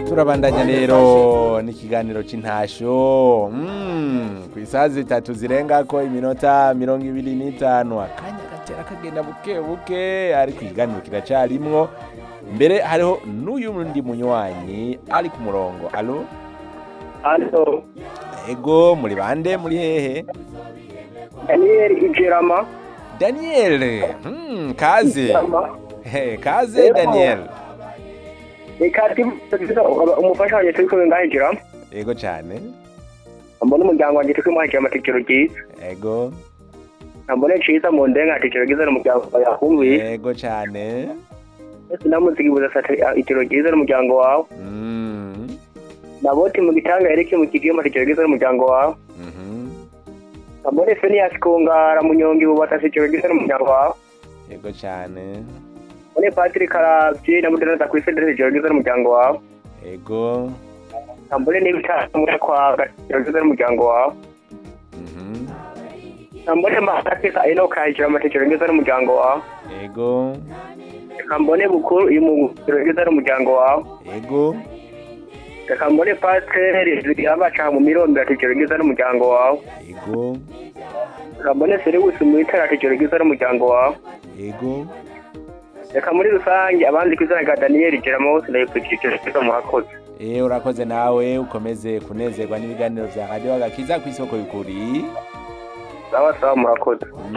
turabandanya rero n'ikiganiro c'intasho mm, ku isaha zitatu zirengako iminota mirongo ibiri n'itanu akanya gatera kagenda buke buke ariko ikiganiro kiracarimwo mbere hariho n'uyu ndi munywanyi ari ku murongo alo Alo, ego muri bande muri hehe Daniel Ijerama. daniel mm, kaze Ijerama. He, kaze Ego. daniel Reka tubiza umufasha wanjye turi kumwe ngaho Ijerama. ego cane Mbona umuryango wanjye turi kumwe hagiye amatekero ryiza. ego Mbona ciza mu ndenga atekero ryiza n'umuryango wawe yakumbuye. ego cane Ese namuzigi buza sate itero ryiza n'umuryango wawe. mm. Naboti mu gitanga yereke mu kigiye amatekero ryiza n'umuryango wawe. mhm. Mbona Phineas Kungara munyongi bubata atekero ryiza n'umuryango wawe. ego cane Mbona Patrick Karavye na Mudana Kwise atekero ryiza n'umuryango wawe. ego Mbona n'ibitaro muri kwa atekero ryiza n'umuryango wawe. mhm. Mbone Masakisa Enoch Hajira amatekero ryiza n'umuryango wawe. ego Reka mbone bukuru uyu mugero ryiza n'umuryango wawe. ego Reka mbone pasiteri ziri abaca mu mirondo atekero ryiza n'umuryango wawe. ego Reka mbone Seribusi mu itara atekero ryiza n'umuryango wawe. ego Reka muri rusange abandi ku izina rya Daniel Jeramo bose ndabipfukije ryiza murakoze. Eh urakoze nawe ukomeze kunezerwa n'ibiganiro vya radio agakiza kw'isoko y'ukuri Sawa sawa murakoze.